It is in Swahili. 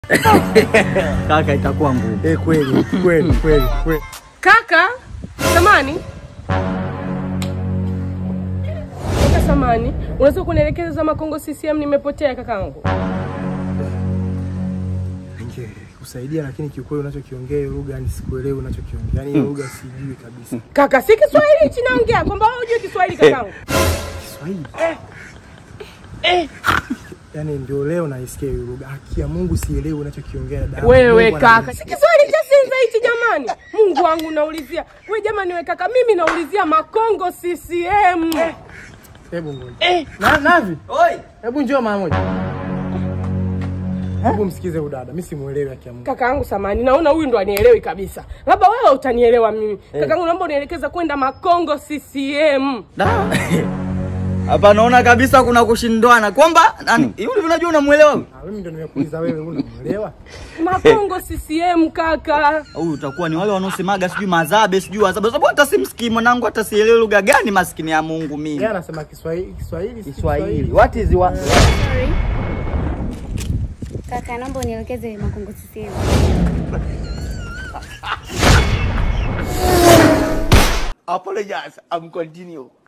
Kaka, itakuwa ngumu. Eh, kweli kweli kweli kweli. Kaka samani, kaka samani, unaweza kunielekeza Makongo CCM? Nimepotea kakangu. Ningekusaidia lakini kiukweli unachokiongea hiyo lugha yani sikuelewi unachokiongea. Yaani hiyo lugha sijui kabisa. Kaka, si Kiswahili hichi naongea, kwamba wewe hujui Kiswahili kakangu. Kiswahili. Yaani ndio leo naisikia hiyo lugha. Haki ya Mungu sielewi unachokiongea dada. Wewe Mungu kaka, ananipa- si Kiswahili cha Sinza hichi jamani. Mungu wangu naulizia. We jamani, we kaka, mimi naulizia Makongo CCM. Hebu ngoja. Na Navi. Oi, Hebu njoo mara moja. Hebu msikize huyu dada. Mimi simuelewi haki ya Mungu. Kakaangu samani, naona huyu ndo anielewi kabisa. Labda wewe utanielewa mimi. Kakaangu, naomba unielekeza kwenda Makongo CCM. da. Hapa naona kabisa kuna kushindwana kwamba nani hivi unajua unamuelewa huyu? Ah, mimi ndio nimekuuliza wewe unamuelewa? Makongo CCM kaka. Huyu utakuwa ni wale wanaosemaga sijui mazabe sijui wazabe, sababu hata simsikii mwanangu, hata sielewi lugha gani, maskini ya Mungu mimi. Yeye anasema Kiswahili, Kiswahili, si Kiswahili. What is wa Sorry. Kaka, naomba unielekeze Makongo CCM. Apologize. I'm continue.